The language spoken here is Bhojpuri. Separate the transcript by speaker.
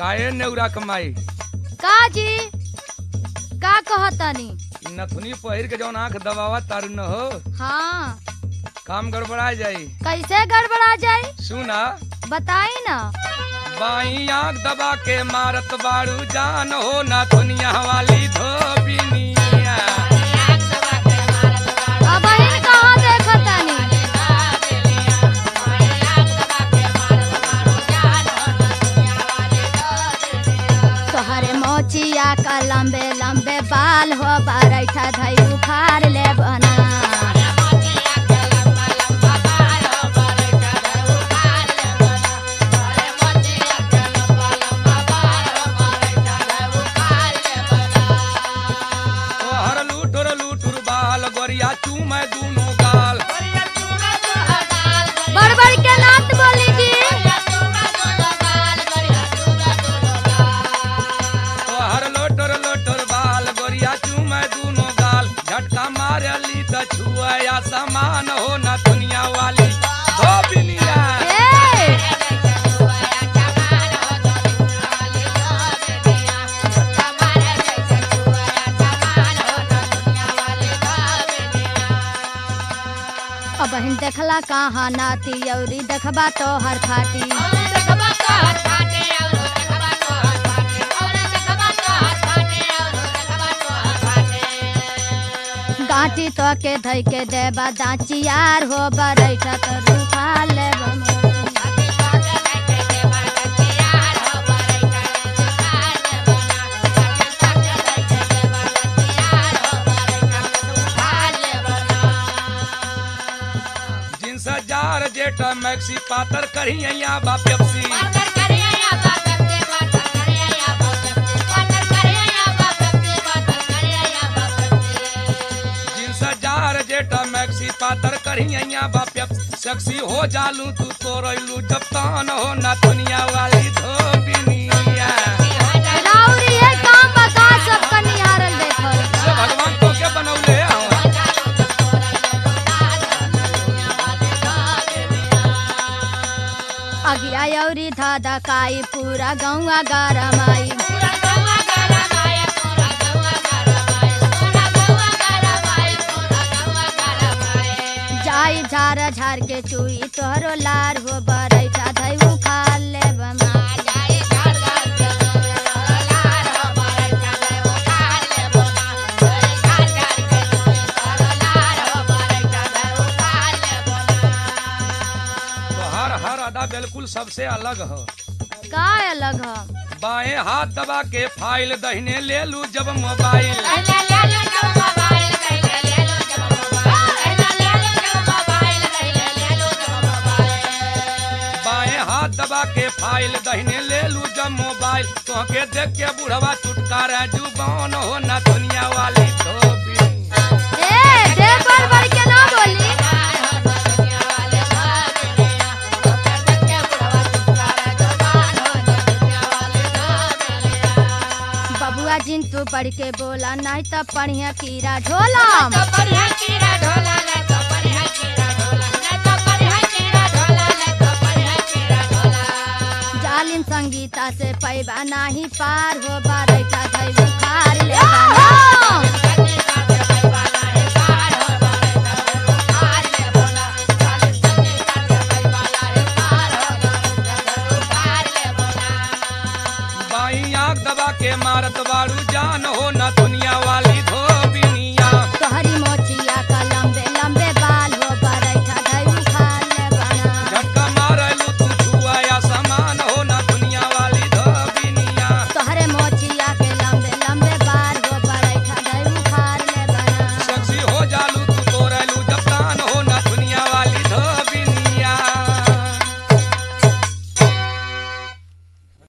Speaker 1: काहे नेउरा कमाई
Speaker 2: का जी का कहतनी
Speaker 1: इ नथुनी पहिर के जौन आंख दबावा तारू न हो
Speaker 2: हाँ
Speaker 1: काम गड़बड़ा जाई
Speaker 2: कैसे गड़बड़ा जाई
Speaker 1: सुना
Speaker 2: बताई ना
Speaker 1: बाई आंख दबा के मारत बाड़ू जान हो नथुनिया वाली धोबिनिया
Speaker 2: अब बहिन कहाँ देखतनी तोहरे मोचिया का लंबे लंबे बाल हो बैठा धई बुखार ले बना
Speaker 1: तोहर लूठुर लूठुर बाल गोरिया चूमे दूनो गाल
Speaker 2: बड़बड़ के नात बोली जी
Speaker 1: तोहर लोटुर लोटुर बाल गोरिया चूमे दूनो गाल झटका मारली त छुआ समान हो नथुनिया वाली धोबिनिया
Speaker 2: ए अब बहिन देखला कहाँ नाती औरी देखबा तो हर फाटी गांठी तो के धई के देबा दाचियार हो बैठा तो रूखा लेब
Speaker 1: जिनस जार जेठ मैक्सी पातर करिया बा पेप्सी जिनस जार जेठ मैक्सी पातर करिया बा पेप्सी सेक्सी हो जालू तू तोरलू जब तान हो नथुनिया वाली धोबिनिया
Speaker 2: राउरी है काम बका सब कनिहारल देखल
Speaker 1: से भगवान तो के बनौले हवन
Speaker 2: अगिया औरी धादा काई पूरा गौवा गरमाई जाई झार झार के चुई तोहरो लार हो बरैठा धई उखा ले बमा
Speaker 1: तो हर हर अदा बिल्कुल सबसे अलग हो
Speaker 2: का अलग ह
Speaker 1: बाएं हाथ दबा के फाइल दहिने ले लू जब मोबाइल बाएं हाथ दबा के फाइल दहिने ले लू जब मोबाइल तो के देख के बुढ़वा चुटकार जुबान हो ना दुनिया वाली धोबी
Speaker 2: ए देख बड़ बड़ के ना बोली बबुआ जिन तू पढ़ के बोला नहीं तो पढ़िया कीड़ा ढोला जालिम संगीता से पैबा नाही पार हो बारैठा धई बुखार ले बना।
Speaker 1: बाई आंख दबा के मारत बाड़ू जान हो